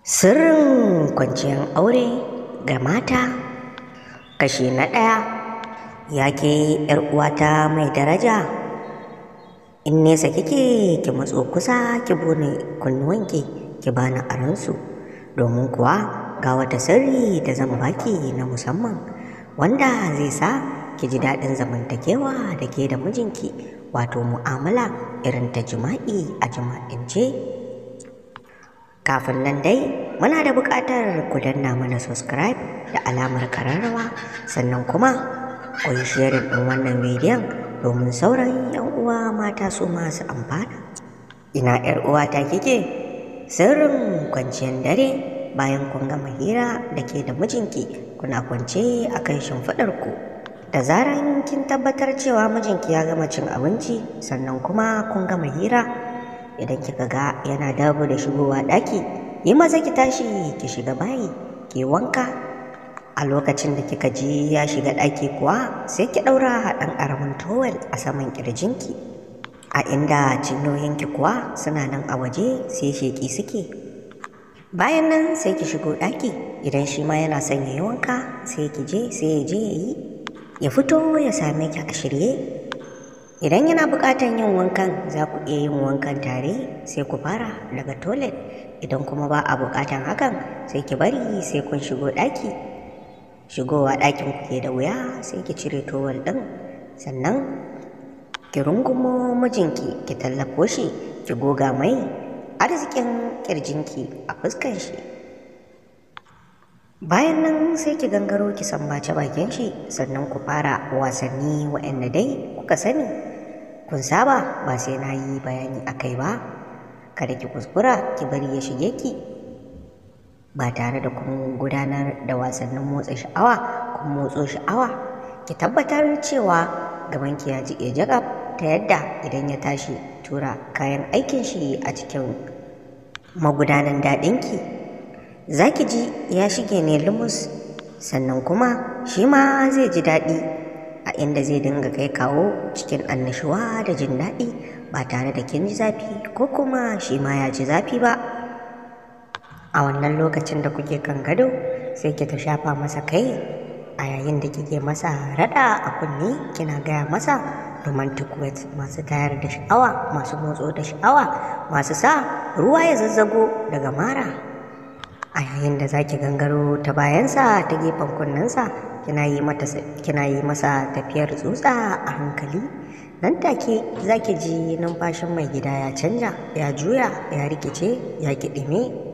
Sirrin kwanciyar aure ga mata kashi na ɗaya ya ke uwata mai daraja in nesa kike ki matso kusa ki bune kunnuwanki ki bani aransu domin kuwa ga wata sirri da zan baki na musamman wanda zai sa ki ji daɗin zamantakewa da ke da mijinki wato mu'amala irin ta jima'i a jima'ince kafin nan dai muna da buƙatar ku danna mana subscribe da alamar kararrawa sannan kuma ku yi sharing ɗin wannan bidiyon domin sauran 'yan uwa mata su masu amfana ina 'yar uwata kike sirrin kwanciyar dare bayan kun gama hira da ke da mijinki kuna kwance a kan shimfiɗarku da zaran kin tabbatar cewa mijinki ya gama cin abinci sannan kuma kun gama hira idan kika ga yana dabu da shigowa ɗaki yi maza ki tashi ki shiga bayi ki wanka a lokacin da kika ji ya shiga ɗaki kuwa sai ki ɗaura haɗin ƙaramin towel a saman ƙirjinki a inda cinyoyinki kuwa suna nan a waje sai sheƙi suke bayan nan sai ki shigo ɗaki idan shi ma yana son ya yi wanka sai ki je sai ya je ya yi ya fito ya same ki a shirye idan yana buƙatar yin wankan za ku iya yin wankan tare sai ku fara daga toilet idan kuma ba a buƙatar hakan sai ki bari sai kun shigo ɗaki shigowa ɗakin ku ke da wuya sai ki cire towel ɗin sannan ki rungumo mijinki ki tallafo shi ki goga mai arzikin ƙirjinki a fuskan shi bayan nan sai ki gangaro ki sambace bakin shi sannan ku fara wasanni waɗanda dai kuka sani kun saba ba sai na yi bayani a kai ba kada ki kuskura ki bari ya shige ki ba tare da kun gudanar da wasannin motsa sha'awa kun motso sha'awa ki tabbatar cewa gabanki ya jiƙe jagab ta yadda idan ya tashi tura kayan aikin shi a cikin magudanan daɗinki za ki ji ya shige ne lumus sannan kuma shi ma zai ji daɗi a inda zai dinga kai kawo cikin annashuwa da jin daɗi ba tare da kin ji zafi ko kuma shi ma ya ji zafi ba a wannan lokacin da kuke kan gado sai ki ta shafa masa kai a yayin da kike masa raɗa a kunni kina gaya masa romantic words masu tayar da sha'awa masu motso da sha'awa masu sa ruwa ya zazzago daga mara a yayin da zaki gangaro ta bayansa ta gefen kunnensa kina yi mata kina yi masa tafiyar tsutsa a hankali nan take zaki ji numfashin mai gida ya canja ya juya ya rikice ya kiɗime